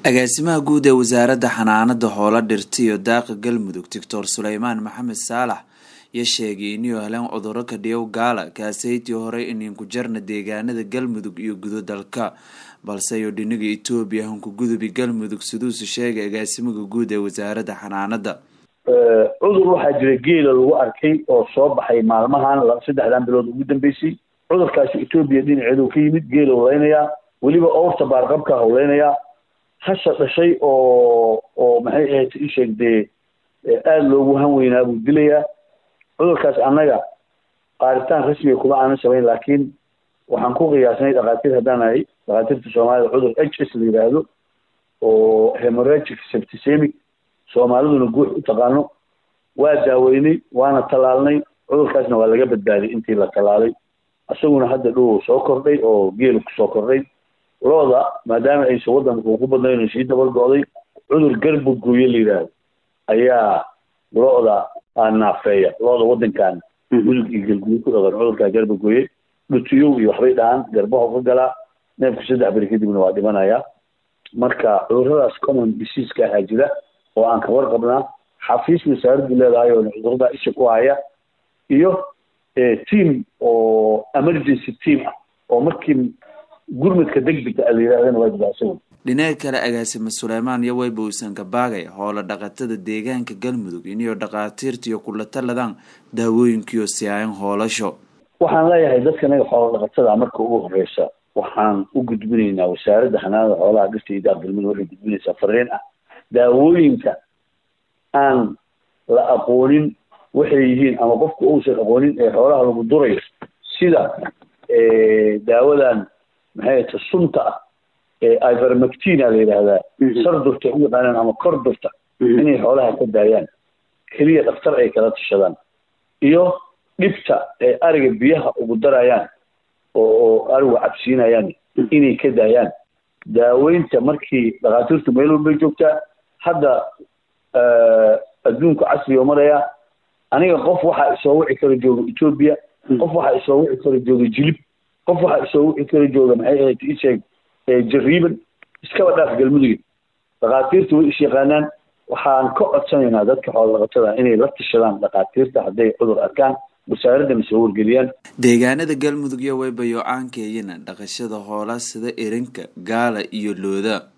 agaasimaha guud ee wasaaradda xanaanada hoola dhirta iyo daaqa galmudug doctor suleymaan maxamed saalax iyo sheegay inuu heleen cuduro kadhiyow gaala kaasaytii horey ininku jarna deegaanada galmudug iyo gudo dalka balse iyo dhiniga etoobiya hankugudubi galmudug siduusu sheegay agaasimaha guud ee wasaaradda xanaanada cudur waxaa jira geela lagu arkay oo soo baxay maalmahan saddexdan bilood ugu dambeysay cudurkaasi etoobiya dhinaceedu ka yimid geela hawleynayaa weliba owrta baarqabka hawleynayaa hasha dhashay oo oo maxay ahayd isheeg dee aada loogu han weynaa buu dilayaa cudurkaas annaga qaaritaan rasmiga kuma aanan samayn laakiin waxaan ku qiyaasnay dhakhaatiir haddaan ahay dhakhaatiirta soomaalida cudur h s la yidhaahdo oo hemoragic septicemic soomaaliduna guux u taqaano waa daaweynay waana tallaalnay cudurkaasna waa laga badbaaday intii la tallaalay isaguna hadda dhow soo kordhay oo geelu kusoo kordhay looda maadaama aysan waddanka ugu badnayn sii dabar go-day cudur garbogooye la yidhaahdo ayaa lo-da naafeeya lo-da waddankan gudug iyo galguyo ku dhaqan cudurkaa garbogooye dhutiyow iyo waxbay dhahaan garbaho ka galaa neefku saddex beri kadibna waa dhimanayaa marka cuduradaas common diseaseka ahaa jira oo aan ka warqabnaa xafiis wasaaraddu leedahay oo cudurada isha ku haya iyo team oo emergency team ah oo markii gurmadka degdega a la yidhahdana waa jira isagu dhinaca kale agaasime suleymaan iyo weyba uusan kabaagay hoola dhaqatada deegaanka galmudug iniyo dhakhaatiirta iyo kula taladaan daawooyinkiiyo siyaayan hoolasho waxaan leeyahay dadka naga xoola dhaqatada marka ugu horeysa waxaan u gudbinaynaa wasaaradda xanaanada xoolaha dhirta iyo daaq galmudug waxay gudbinaysaa fariin ah daawooyinka aan la aqoonin waxay yihiin ama qofku uusan aqoonin ee xoolaha lagu durayo sida daawadan maxay ta sunta ah ivermectina la yidhaahdaa sar durta u yaqaanaan ama kor durta inay xoolaha ka daayaan keliya dhaktar ay kala tashadaan iyo dhibta ee ariga biyaha ugu darayaan oo arigu cabsiinayaan inay ka daayaan daaweynta markii dhakhaatiirtu meel walbay joogtaa hadda adduunku casriga maraya aniga qof waxaa isoo wici kara jooga etoobiya qof waxaa isoo wici kara jooga jilib qof waxaa isoo wici kara jooga maxay ahayd isheeg jariiban iskaba dhaaf galmudug dhakhaatiirta way is yaqaanaan waxaan ka codsanaynaa dadka xoolodhaqatada inay la tashadaan dhakhaatiirta hadday cudur arkaan wasaaraddana soo wargeliyaan deegaanada galmudug iyo weybayo caankeeyana dhaqashada hoola sida erinka gaala iyo looda